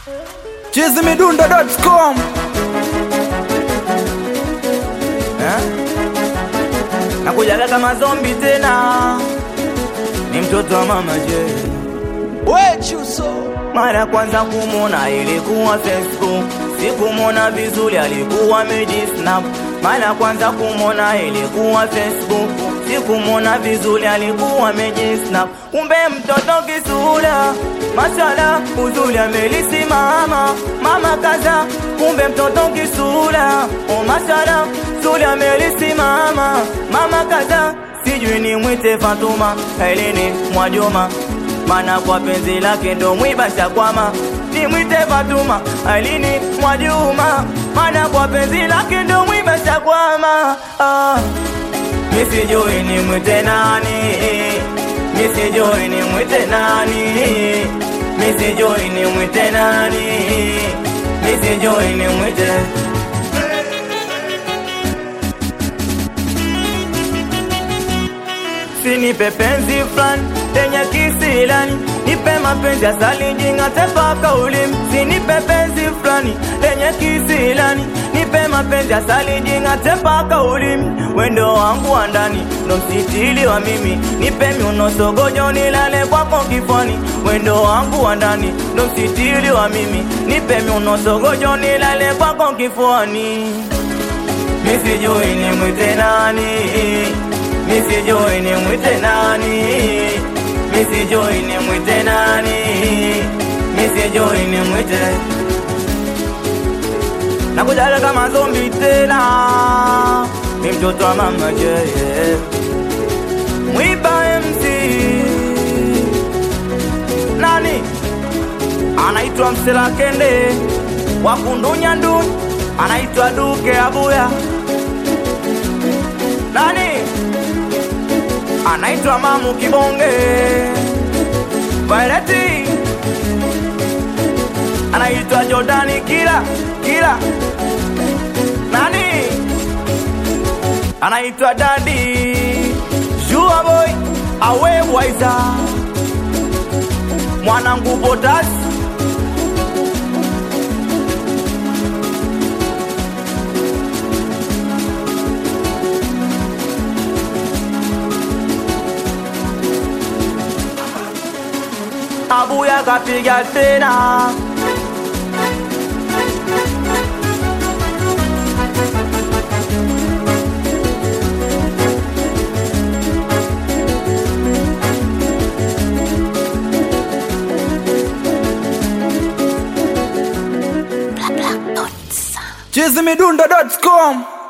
chizimidundo.com Eh? nakujaga kama zombi tena ni mtoto wa mama je wechuso mara ya kwanza kumwona ilikuwa facebook sikumwona vizuri alikuwa medisnap mara ya kwanza kumwona ilikuwa facebook sikumwona vizuri alikuwa medisnap kumbe mtoto kisura mashala uzuri amelisimama mama kaza kumbe mtoto kisura o mashala zuri amelisimama mama kaza sijui ni mwite fatuma kailini mwajoma mana kwa penzi lake ndo mwiba shakwama nimwite Fatuma alini Mwajuma, mana kwa penzi lake ndo mwiba shakwama ah. Misijui nimwite nani, misijui nimwite nani, misijui nimwite nani, misijui nimwite Sinipe penzi fulani lenye kisilani, nipe mapenzi asali jingate paka ulimi. Sinipe penzi fulani lenye kisilani, nipe mapenzi asali jingate paka ulimi. Wendo wangu wa ndani ndo msitili wa mimi, nipe miuno sogojo nilale kwako kifani. Wendo wangu wa ndani ndo msitili wa mimi, nipe miuno sogojo nilale kwako kifuani. Misijui nimwite nani Misijui nimwite nani Misijui nimwite nani Misijui nimwite Nakujaga kama zombi tena Ni mtoto wa mama je Mwiba MC Nani Anaitwa Msela Kende Wakundunya nduni Anaitwa Duke Abuya Nani anaitwa Mamu Kibonge Vaileti anaitwa Jordani Kila Kila Nani anaitwa Dadi Jua Boy Awe Waiza Mwanangu Botas Abuya kapiga tena chizimidundo.com